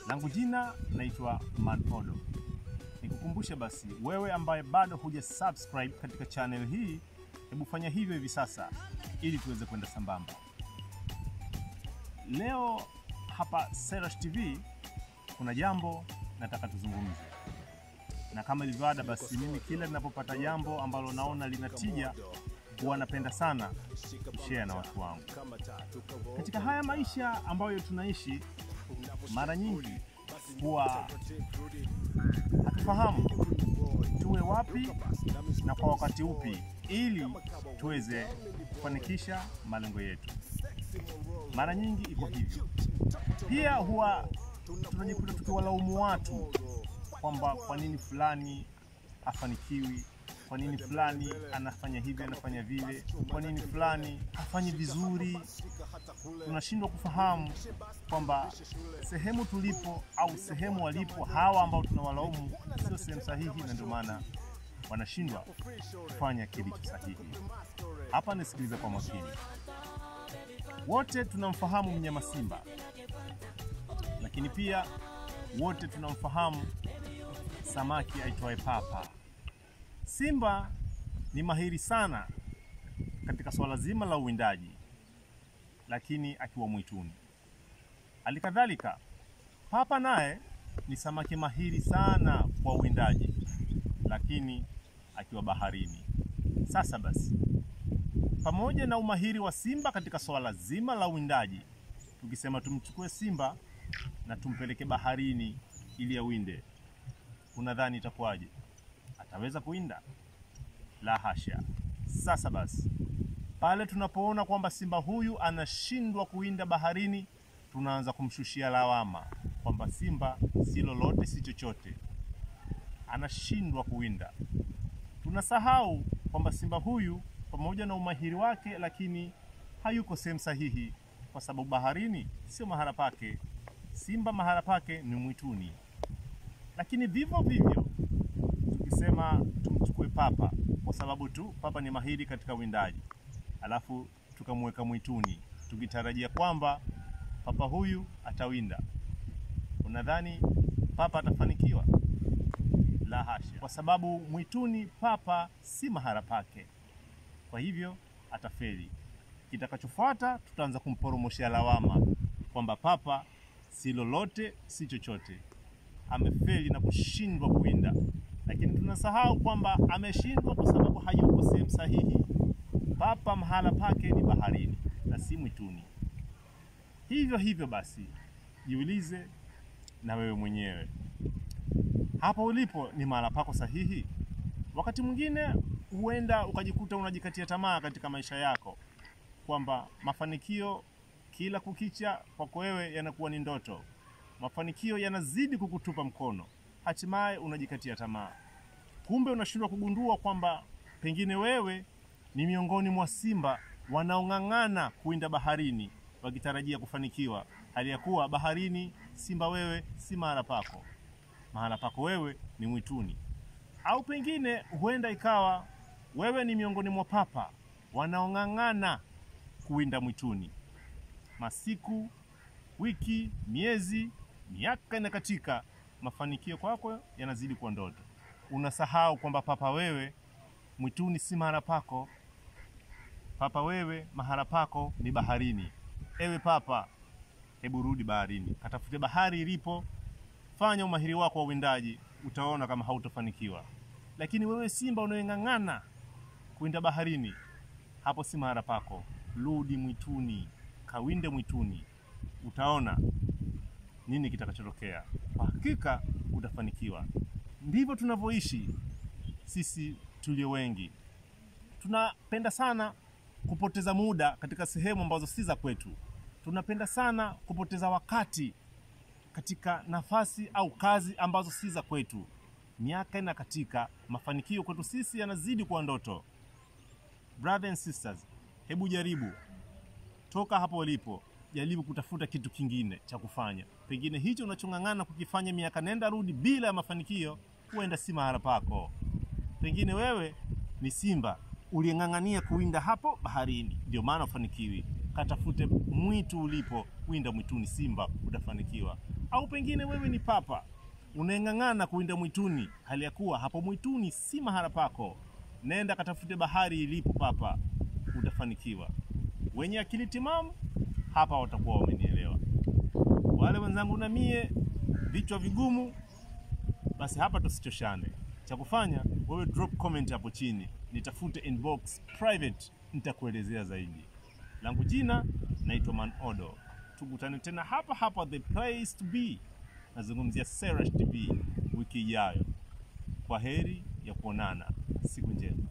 Langu jina naitwa Manodo. Nikukumbushe basi, wewe ambaye bado huja subscribe katika channel hii, hebu fanya hivyo hivi sasa ili tuweze kwenda sambamba. Leo hapa Serash TV kuna jambo nataka tuzungumze, na kama ilivyo ada, basi mimi kila ninapopata jambo ambalo naona lina tija huwa napenda sana kushare na watu wangu. Katika haya maisha ambayo tunaishi, mara nyingi huwa hatufahamu tuwe wapi na kwa wakati upi ili tuweze kufanikisha malengo yetu. Mara nyingi iko hivyo. Pia huwa tunajikuta tukiwalaumu watu kwamba kwa nini fulani hafanikiwi, kwa nini fulani anafanya hivi, anafanya vile, kwa nini fulani hafanyi vizuri. Tunashindwa kufahamu kwamba sehemu tulipo au sehemu walipo hawa ambao tunawalaumu sio sehemu sahihi, na ndio maana wanashindwa kufanya kilicho sahihi. Hapa nisikilize kwa makini. Wote tunamfahamu mnyama simba, lakini pia wote tunamfahamu samaki aitwaye papa. Simba ni mahiri sana katika swala zima la uwindaji, lakini akiwa mwituni. Halikadhalika, papa naye ni samaki mahiri sana kwa uwindaji, lakini akiwa baharini. Sasa basi, pamoja na umahiri wa simba katika swala zima la uwindaji, tukisema tumchukue simba na tumpeleke baharini ili awinde, unadhani itakuwaje? Ataweza kuwinda? La hasha. Sasa basi, pale tunapoona kwamba simba huyu anashindwa kuwinda baharini, tunaanza kumshushia lawama kwamba simba si lolote, si chochote, anashindwa kuwinda. Tunasahau kwamba simba huyu pamoja na umahiri wake, lakini hayuko sehemu sahihi, kwa sababu baharini sio mahala pake. Simba mahala pake ni mwituni. Lakini vivyo vivyo tukisema tumchukue papa, kwa sababu tu papa ni mahiri katika uwindaji, alafu tukamweka mwituni tukitarajia kwamba papa huyu atawinda, unadhani papa atafanikiwa? La hasha, kwa sababu mwituni papa si mahala pake, kwa hivyo atafeli. Kitakachofuata tutaanza kumporomoshea lawama kwamba papa si lolote, si chochote, amefeli na kushindwa kuwinda. Lakini tunasahau kwamba ameshindwa kwa sababu hayuko sehemu sahihi. Papa mahala pake ni baharini na si mwituni. Hivyo hivyo basi, jiulize na wewe mwenyewe, hapo ulipo ni mahala pako sahihi? Wakati mwingine huenda ukajikuta unajikatia tamaa katika maisha yako kwamba mafanikio kila kukicha kwako wewe yanakuwa ni ndoto, mafanikio yanazidi kukutupa mkono, hatimaye unajikatia tamaa. Kumbe unashindwa kugundua kwamba pengine wewe ni miongoni mwa simba wanaong'ang'ana kuwinda baharini wakitarajia kufanikiwa, hali ya kuwa baharini simba wewe si mahala pako. Mahala pako wewe ni mwituni. Au pengine huenda ikawa wewe ni miongoni mwa papa wanaong'ang'ana kuwinda mwituni. Masiku, wiki, miezi, miaka inakatika, mafanikio kwako yanazidi kuwa ndoto. Unasahau kwamba papa wewe mwituni si mahala pako. Papa wewe mahala pako ni baharini. Ewe papa, hebu rudi baharini, katafute bahari ilipo, fanya umahiri wako wa uwindaji, utaona kama hautofanikiwa. Lakini wewe simba unayeng'ang'ana kuwinda baharini, hapo si mahala pako. Rudi mwituni, kawinde mwituni, utaona nini kitakachotokea. Kwa hakika utafanikiwa. Ndivyo tunavyoishi sisi tulio wengi. Tunapenda sana kupoteza muda katika sehemu ambazo si za kwetu. Tunapenda sana kupoteza wakati katika nafasi au kazi ambazo si za kwetu. Miaka inakatika, mafanikio kwetu sisi yanazidi kuwa ndoto. Brothers and sisters, hebu jaribu toka hapo ulipo, jaribu kutafuta kitu kingine cha kufanya. Pengine hicho unachong'ang'ana kukifanya miaka nenda rudi bila ya mafanikio, huenda si mahala pako. Pengine wewe ni simba uliyeng'ang'ania kuwinda hapo baharini, ndio maana ufanikiwi. Katafute mwitu ulipo, winda mwituni, simba, utafanikiwa. Au au pengine wewe ni papa unaeng'ang'ana kuinda mwituni, hali ya kuwa hapo mwituni si mahala pako. Nenda katafute bahari ilipo papa, utafanikiwa. Wenye akili timamu hapa watakuwa wamenielewa. Wale wenzangu na mie vichwa vigumu, basi hapa tusichoshane. Cha kufanya wewe drop comment hapo chini, nitafute inbox private, nitakuelezea zaidi. Langu jina naitwa Man Odo. Tukutane tena hapa hapa the place to be. Nazungumzia Serash TV wiki ijayo. Kwa heri ya kuonana, siku njema.